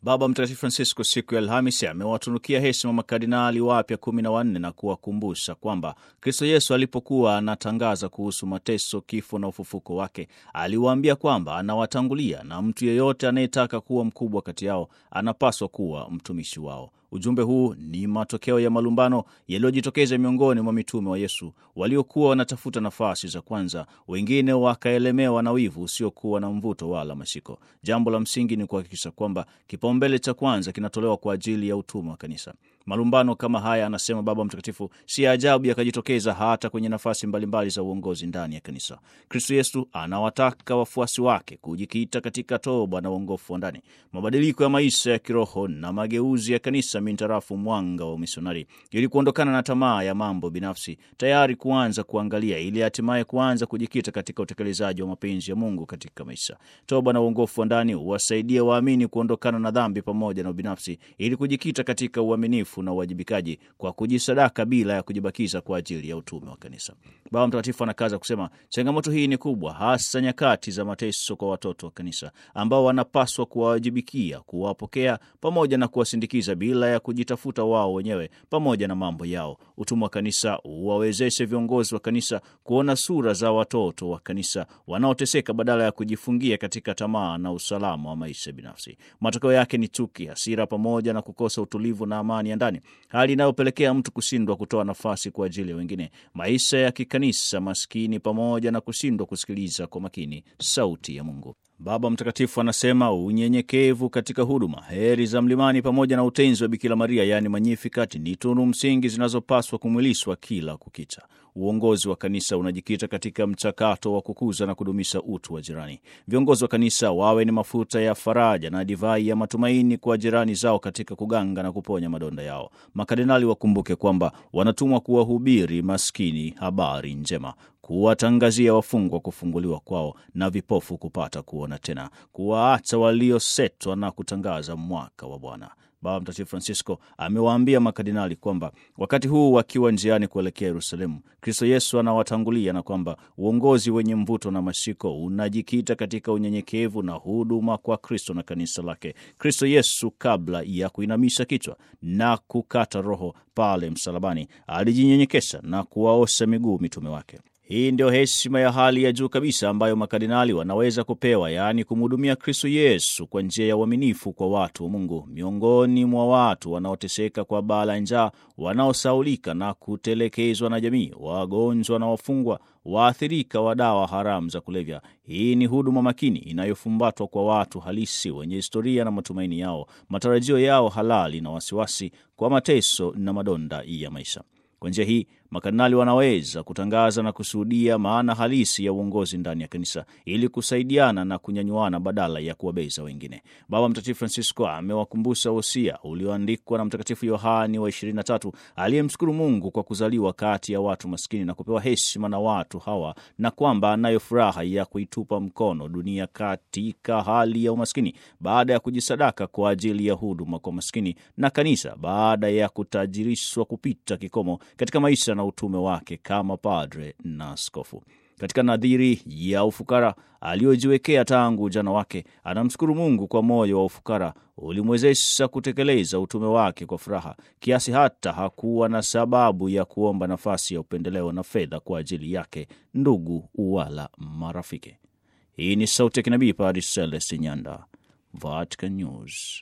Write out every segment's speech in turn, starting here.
Baba Mtakatifu Francisco siku ya Alhamisi amewatunukia heshima makardinali wapya kumi na wanne na kuwakumbusha kwamba Kristo Yesu alipokuwa anatangaza kuhusu mateso, kifo na ufufuko wake, aliwaambia kwamba anawatangulia na mtu yeyote anayetaka kuwa mkubwa kati yao anapaswa kuwa mtumishi wao. Ujumbe huu ni matokeo ya malumbano yaliyojitokeza miongoni mwa mitume wa Yesu waliokuwa wanatafuta nafasi za kwanza, wengine wakaelemewa na wivu usiokuwa na mvuto wala mashiko. Jambo la msingi ni kuhakikisha kwamba kipaumbele cha kwanza kinatolewa kwa ajili ya utume wa kanisa. Malumbano kama haya, anasema Baba Mtakatifu, si ajabu yakajitokeza hata kwenye nafasi mbalimbali za uongozi ndani ya kanisa. Kristo Yesu anawataka wafuasi wake kujikita katika toba na uongofu wa ndani, mabadiliko ya maisha ya kiroho na mageuzi ya kanisa mintarafu mwanga wa umisionari, ili kuondokana na tamaa ya mambo binafsi, tayari kuanza kuangalia, ili hatimaye kuanza kujikita katika utekelezaji wa mapenzi ya Mungu katika maisha. Toba na uongofu wa ndani huwasaidia waamini kuondokana na dhambi pamoja na ubinafsi, ili kujikita katika uaminifu na uwajibikaji kwa kujisadaka bila ya kujibakiza kwa ajili ya utume wa kanisa. Baba Mtakatifu anakaza kusema changamoto hii ni kubwa, hasa nyakati za mateso kwa watoto wa kanisa ambao wanapaswa kuwawajibikia, kuwapokea pamoja na kuwasindikiza bila ya kujitafuta wao wenyewe pamoja na mambo yao. Utume wa kanisa uwawezeshe viongozi wa kanisa kuona sura za watoto wa kanisa wanaoteseka badala ya kujifungia katika tamaa na usalama wa maisha binafsi. Matokeo yake ni chuki, hasira pamoja na kukosa utulivu na amani ya ndani, hali inayopelekea mtu kushindwa kutoa nafasi kwa ajili ya wengine, maisha ya kikanisa maskini, pamoja na kushindwa kusikiliza kwa makini sauti ya Mungu. Baba Mtakatifu anasema unyenyekevu katika huduma, heri za mlimani pamoja na utenzi wa Bikira Maria, yaani Magnificat, ni tunu msingi zinazopaswa kumwilishwa kila kukicha. Uongozi wa kanisa unajikita katika mchakato wa kukuza na kudumisha utu wa jirani. Viongozi wa kanisa wawe ni mafuta ya faraja na divai ya matumaini kwa jirani zao katika kuganga na kuponya madonda yao. Makardinali wakumbuke kwamba wanatumwa kuwahubiri maskini habari njema, kuwatangazia wafungwa kufunguliwa kwao na vipofu kupata kuona tena, kuwaacha waliosetwa na kutangaza mwaka wa Bwana. Baba Mtakatifu Francisco amewaambia makardinali kwamba wakati huu wakiwa njiani kuelekea Yerusalemu, Kristo Yesu anawatangulia na kwamba uongozi wenye mvuto na mashiko unajikita katika unyenyekevu na huduma kwa Kristo na kanisa lake. Kristo Yesu, kabla ya kuinamisha kichwa na kukata roho pale msalabani, alijinyenyekesha na kuwaosha miguu mitume wake. Hii ndio heshima ya hali ya juu kabisa ambayo makardinali wanaweza kupewa, yaani kumhudumia Kristo Yesu kwa njia ya uaminifu kwa watu wa Mungu, miongoni mwa watu wanaoteseka kwa baa la njaa, wanaosaulika na kutelekezwa na jamii, wagonjwa na wafungwa, waathirika wa dawa haramu za kulevya. Hii ni huduma makini inayofumbatwa kwa watu halisi wenye historia na matumaini yao, matarajio yao halali na wasiwasi kwa mateso na madonda ya maisha. Kwa njia hii makardinali wanaweza kutangaza na kushuhudia maana halisi ya uongozi ndani ya kanisa ili kusaidiana na kunyanyuana badala ya kuwabeza wengine. Baba Mtakatifu Francisco amewakumbusha wosia ulioandikwa na Mtakatifu Yohani wa 23 aliyemshukuru Mungu kwa kuzaliwa kati ya watu maskini na kupewa heshima na watu hawa, na kwamba anayo furaha ya kuitupa mkono dunia katika hali ya umaskini baada ya kujisadaka kwa ajili ya huduma kwa maskini, na kanisa baada ya kutajirishwa kupita kikomo katika maisha na utume wake kama padre na askofu. Katika nadhiri ya ufukara aliyojiwekea tangu ujana wake, anamshukuru Mungu kwa moyo wa ufukara ulimwezesha kutekeleza utume wake kwa furaha, kiasi hata hakuwa na sababu ya kuomba nafasi ya upendeleo na fedha kwa ajili yake, ndugu wala marafiki. Hii ni sauti ya kinabii Padre Celestin Nyanda, Vatican News.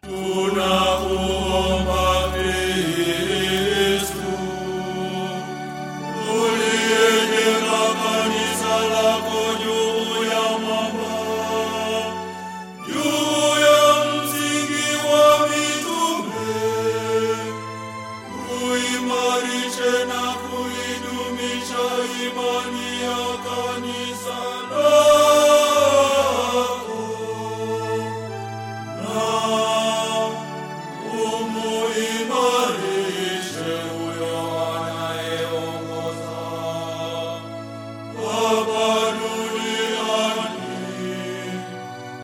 Tunakuomba Kristu uliyejenga kanisa lako juu ya mwamba, juu ya msingi wa mitume, uimarishe na kuidumisha imani ya kanisa